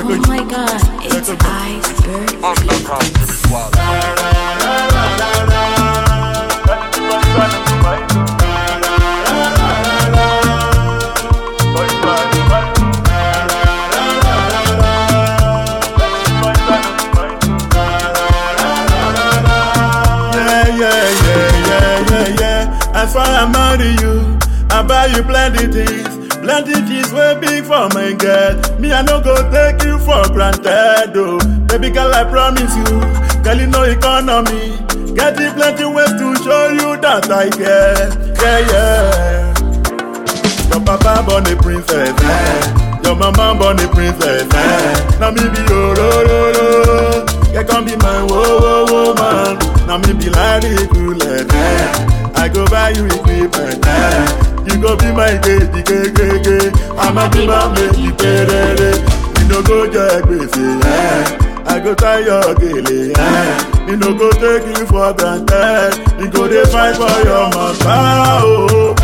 Oh my god, it's Iceberg. Yeah, yeah, yeah, yeah, yeah, yeah. As far I marry you, I buy you plenty things. Plenty things way big for my girl. Me, I no go take you for granted, oh. Baby girl, I promise you, girl, you know economy. Getting plenty ways to show you that I care. Yeah, yeah. Your papa born a princess, eh? Your mama born a princess, eh? Now me be your ro ro ro. You can be my whoa whoa whoa man. Now me be like the coolest, eh? I go buy you equipment, eh? You go be my baby, gay, gay, gay. I'ma be my baby, baby. You no go get busy, eh? I go tie your gele, eh? You no go take you for granted. You go dey fight for your mama, oh.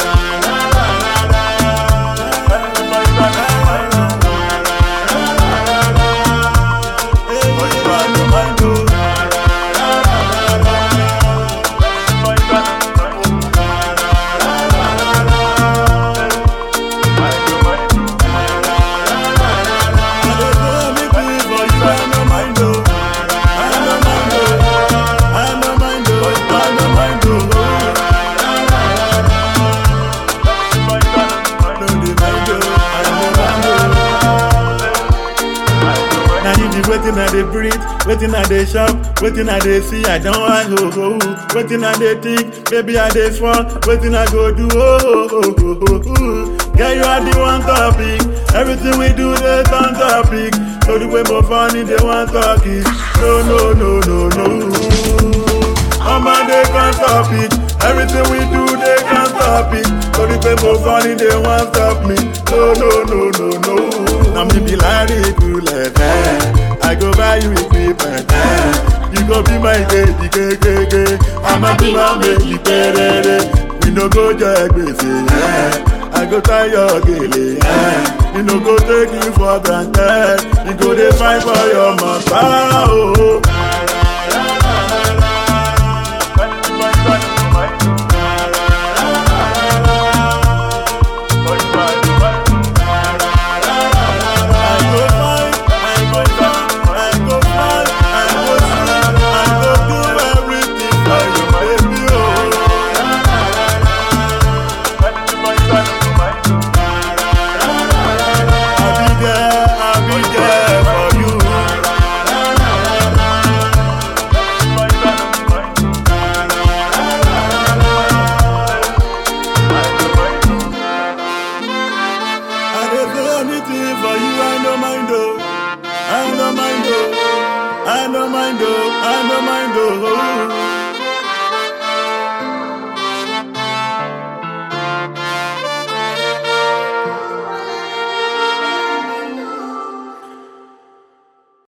Now you be waiting I dey breathe, waiting I dey shop, waiting I dey see, I don't want ho ho ho. Waiting I dey think, baby I dey fall, waiting I go do oh oh oh oh oh. oh. Girl you are the one topic, everything we do they on topic. So the way more funny they want talk it. No no no no no. I'm on they can't stop it. Everything we do they can't stop it. So the way more funny they want stop me. No no no no no. Now me be like the coolest, eh? I go buy you equipment, eh? You go be my baby, gay, gay, gay. I'ma be my baby, baby. We no go just busy, eh? I go tie your gele, eh? You no go take you for granted. You go dey fight for your mama, oh.